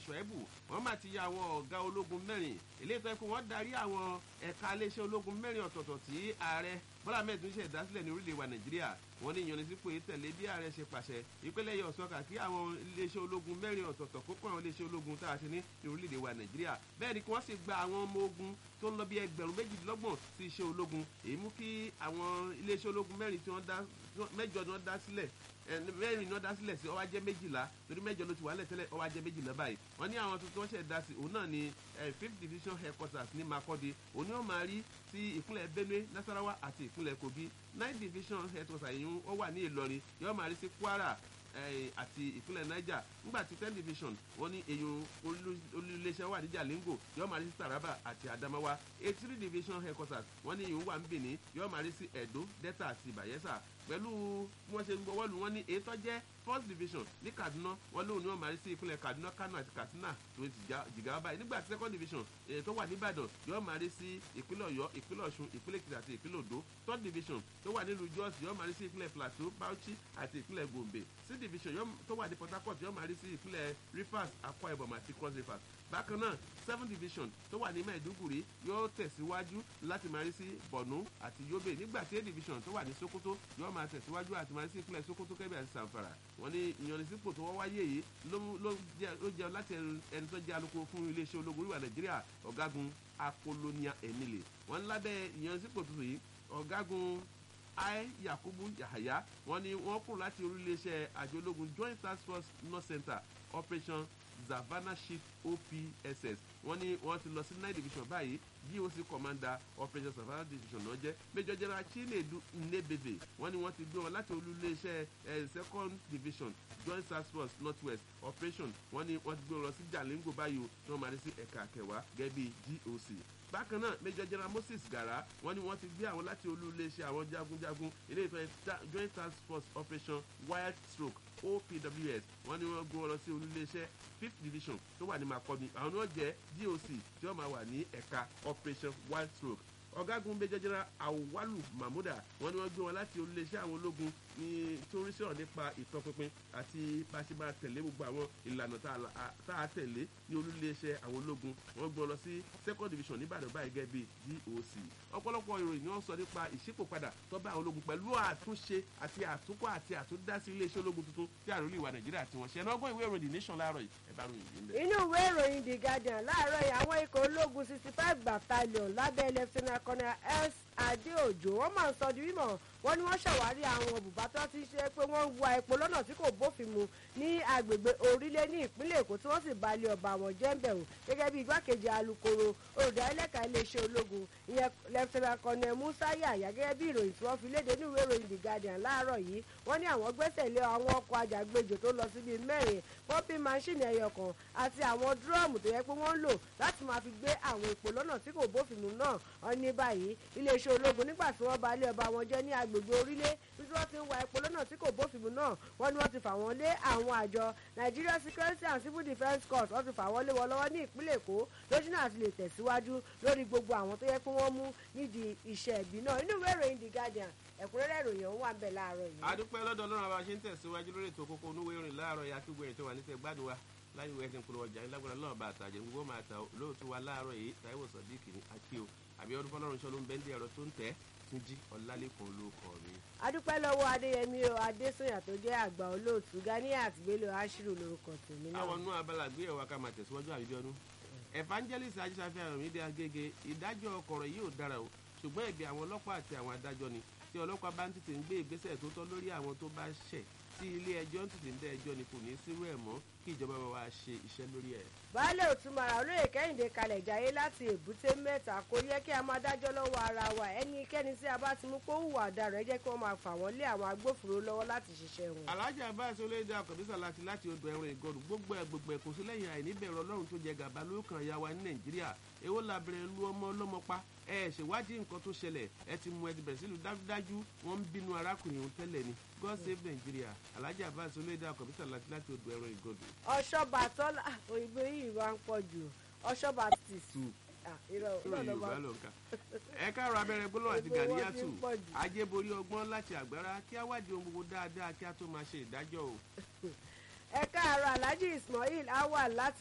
ṣọ́ẹ́bù wọ́n máa ti ya àwọn ọ̀gá ológun mẹ́rin eléyìí tó yẹ kó wọ́n darí àwọn ẹ̀ka iléeṣẹ́ ológun mẹ́rin ọ̀tọ̀ọ̀tọ̀ tí ààrẹ bọ́lá mẹ́ẹ̀dún ṣe ìdásílẹ̀ ní orílẹ̀ wa nàìjíríà wọ́n ní ìyanisípò yìí tẹ̀lé bí ààrẹ ṣe pàṣẹ ìpínlẹ̀ yọ sọ́kà kí àwọn iléeṣẹ́ ológun mẹ́rin ọ̀tọ̀ọ̀tọ̀ kó kó àwọn iléeṣẹ́ ológun tá a ṣe ní ní orílẹ̀-èdè wa nàìjíríà bẹ́ẹ̀ ni kí wọ́n sì gba àwọn ọmọ ogun tó ń lọ bí ẹgbẹ̀rún méjìdínlọ́gbọ̀n sí iṣẹ́ ológun èyí mú kí àwọn iléeṣẹ́ ológun mẹ́rin tí wọ́n dá mẹ́jọ ni wọ́n dá sílẹ̀ mẹ́rin ni wọ́n dá sílẹ̀ sí ó wá jẹ́ méjìlá torí mẹ́jọ ló ti wà lẹ́tẹ́lẹ̀ ó wá jẹ́ méjìlá báyìí wọ́n ní àwọn tuntun wọ́n ṣẹ̀ dá sí òun náà ni fifth division headquarters ní Makurdi òun ni wọ́n máa rí sí ìpínlẹ̀ Benue Nasarawa àti ìpínlẹ̀ Kogi nine division headquarters yìí wọ́n wà ní Ìlọrin yóò máa rí sí Kwara àti ìpínlẹ̀ Niger nígbà tí ten division wọ́n ní èyàn olùléṣẹ́ wà ní Jalingo yóò máa rí sí Taraba àti Adamawa eighty three division headquarters wọ́n ní èyàn wà ń Benin yóò máa rí sí Edo Delta àti Bayelsa pẹ̀lú bí wọ́n ṣe ń gbọ́wọ́ lù wọ́n ní èyí tó jẹ́ first division ní Kaduna wọ́n lóun ní wọ́n máa rí sí ìpínlẹ̀ Kaduna Kano àti Katsina tó ti jìgá báyìí nígbà tí second division èyí tó wà ní Ìbàdàn yóò máa rí sí ìpínlẹ̀ Ọ̀yọ́ ìpínlẹ̀ Ọ̀ṣun ìpínlẹ̀ Èkìtì àti ìpínlẹ̀ Oǹdó third division tó wà nílùú Jos yóò máa rí sí ìpínlẹ̀ Plateau Bauchi àti ìpínlẹ̀ Gombe sixth division tó wà ní Port Harcourt yóò máa rí sí ìpínlẹ̀ Rivers Akwa Ibom àti Cross Rivers bákan náà seven division tó wà ní Maiduguri yóò tẹ̀síwájú láti máa rí sí Borno àti Yobe nígbà tí eight division tó wà ní Sokoto yóò máa tẹ̀síwájú àti máa rí sí ìpínlẹ̀ Sokoto Kebbi àti Zamfara wọ́n ní ìyanisípò tó wọ́n wáyé yìí ló jẹ́ láti ẹni tó jẹ́ alukoro fún iléeṣẹ́ ológun oríwà Nàìjíríà ọ̀gágun Apollonia Emile wọ́n lábẹ́ ìyanisípò tuntun yìí ọ̀gágun ai Yakubu Yahaya wọ́n ní wọ́n kúrò láti orílẹ̀-èdè àjọ ológun Joint Task Force North Center Operation Zavana Shift OPSS wọ́n ní wọ́n ti lọ sí nine division báyìí GOC commander operation Savannah division náà jẹ́ Major General Chinedu Nnebebe wọ́n ní wọ́n ti gbé wọn láti olúléeṣẹ́ second division Joint Task Force North West operation wọ́n ní wọ́n ti gbé wọn lọ sí Jalingo báyìí tí wọ́n máa ní sí ẹ̀ka kẹwàá gẹ́gẹ́ bí GOC bákan náà Major General Moses Gara wọ́n ní wọ́n ti gbé àwọn láti olúléeṣẹ́ àwọn jagunjagun ilé ìfẹ́ Joint Task Force operation wild stroke OPWS wọ́n ní wọ́n gbé wọn lọ sí olúléeṣẹ́ fifth division tó wà ní Makurdi àwọn náà jẹ́ GOC tí wọ́n máa wà ní ẹ̀ka operation wild stroke ọ̀gágun Major General Awalu Mahmuda wọ́n ní wọ́n gbé wọn láti olúléeṣẹ́ àwọn ológun ní torí sọ̀rọ̀ nípa ìtọpinpin àti bá a ṣe máa tẹ̀lé gbogbo àwọn ìlànà tá a tẹ̀lé ní olúléeṣẹ́ àwọn ológun wọ́n gbé wọn lọ sí second division nìbàdàn báyìí gẹ́gẹ́ bí GOC ọ̀pọ̀lọpọ̀ ìròyìn ni wọ́n sọ nípa ìṣípòpadà tó bá àwọn ológun pẹ̀lú àtúnṣe àti àtúnkọ́ àti àtúndásí iléeṣẹ́ ológun tuntun tí àròlé ìwà Nàìjíríà tí wọ́n ṣe ẹ̀nà ọgbọ́n ìwé ìròyìn The Nation láàárọ̀ yìí ẹ̀ bá ròyìn yìí ń bẹ̀. inú ìwé ìròyìn The Guardian láàárọ̀ yìí àwọn ikọ̀ ológun sixty five battalion lábẹ́ lieutenant colonel s adéòjò wọ́n máa ń sọ di mímọ̀ wọ́n ní wọ́n ṣàwárí àwọn bùbá tó ti ṣe pé wọ́n ń wa epo lọ́nà tí kò bófin mu ní agbègbè orílẹ̀ ní ìpínlẹ̀ èkó tí wọ́n sì balẹ̀ ọba àwọn jẹ́ńbẹ̀rù gẹ́gẹ́ bí igbákejì alukoro olùdarílẹ̀ka iléeṣẹ́ ológun ìyẹn lẹ́fẹ̀rẹ̀ kọ́nẹ̀ musa yàyà gẹ́gẹ́ bí ìròyìn tí wọ́n fi léde ní ìwé ìròyìn the guardian láàárọ̀ yìí wọ́n ní àwọn gbẹ́sẹ̀ lé àwọn ọkọ̀ ajàgbéjò tó lọ síbi mẹ́rin pọ́ńpì máṣíìnì ẹyọ kan àti àwọn dúrọ́ọ̀mù tó yẹ pé wọ́n ń lò láti máa fi gbé àwọn epo lọ́nà tí kò bófin mu náà wọ́n ní báyìí iléeṣẹ́ ológun nígbà tí wọ́n balẹ̀ ọba wọn jẹ́ ní agbègbè orílẹ̀ tí wọ́n ti ń wa epo lọ́nà tí kò bófin mu náà wọ́n ní wọ́n ti fà wọ́n lé àwọn àjọ Nigeria Security and Civil Defence Corps wọ́n ti fà wọ́n lé wọn lọ́wọ́ ní ìpínlẹ̀ Èkó lójú náà ti lè tẹ̀síwájú lórí gbogbo àwọn tó yẹ pé wọ́n mú nídìí iṣẹ́ ẹ̀bí náà inú ìwé ìròyìn The Guardian ẹ̀kúnrẹ́rẹ́ ìròyìn ọ̀hún wà ń bẹ̀ láàárọ̀ yìí. adúpẹ́ lọ́dọ̀ ọlọ́run àbá ṣe ń tẹ̀síwájú lórí ètò kókó onúwé ìrìn láàárọ̀ yìí akígbó ẹ̀ tó wà níṣẹ́ gbádùn wa láyé wẹ́ẹ́ ti ń polówó ọjà ńlágbára náà bá àtàjẹ́ gbogbo máa ta lóòótọ́ wa láàárọ̀ yìí Táíwò Sàdíkì ní akío àbí ọdún fọlọ́run ṣọ́ ló ń bẹ́ńdì ẹ̀rọ tó ń tẹ́ túnjí ọlálẹ́kùn olóko mi. adúpẹ́ lọ́wọ́ adéyẹmí o adésùnyà tó jẹ́ àgbà olóòtú ganiat bello ashiru lórúkọ tèmi náà. àwọn nú abala gbéyàwó ká máa tẹ̀síwájú àbíjọ́nú evangelist ajísáfẹ́ àròmídé agége ìdájọ́ ọkọ̀rọ̀ yìí ò dára o ṣùgbọ́n ẹ̀bi àwọn ọlọ́pàá àti àwọn adájọ́ ni tí ọlọ́pàá bá ń tètè ń gbé ìgbésẹ̀ tó tọ́ lórí àwọn tó bá ṣẹ̀ tí ilé ẹjọ́ ń tètè ń dá ẹjọ́ ni kò ní í sírú ẹ̀ mọ́ kí ìjọba bá wa ṣe iṣẹ́ lórí ẹ̀. baálé òtúmọ̀ràn olóyè kẹ́hìndé kalẹ̀ jayé láti èbúté mẹ́ta kò yẹ kí a máa dájọ́ lọ́wọ́ ara wa ẹnikẹ́ni tí a bá ti mú kó hùwà ọ̀daràn ẹ jẹ́ kí wọ́n máa fà wọ́n lé àwọn agbófinró lọ́wọ́ láti ṣiṣẹ́ wọn. alájà abbas olóyèdè àkọ́bísà láti láti odò ẹ̀rùn ìgọ̀rù gbogbo ẹ̀ gbogbo ẹ̀ kò sí lẹ́yìn àìníbẹ̀rù ọlọ́run tó jẹ gàba lókàn ya wa ní nàìjíríà èwo làbẹ̀rẹ̀ lu ọmọ ọlọ́mọ pa ẹ ṣèwádìí nǹkan tó ṣẹlẹ̀ ẹ ti mú ẹ ti bẹ̀rẹ̀ sílùú dájúdájú wọ́n ń bínú arákùnrin òun tẹ́lẹ̀ ni god save nigeria alájà abbas olóyèdè àkọ́bísà láti láti odò ẹ̀rùn ìgọ̀rù. ọ̀ṣọ́bà tọ́lá òyìnbó yìí wá ń pọ̀ jù ọ̀ṣọ́bà tìs ẹ káàrọ̀ abẹ́rẹ́ gbólóhùn àti Gbogbo wọn gàníyàtù ti ń pọ̀ jù. ajé borí ọgbọ́n láti àgbára kí á wádìí ohun gbogbo dáadáa kí á tó máa ṣe ìdájọ́ o. ẹ káàárọ̀ alhaji ismail awal láti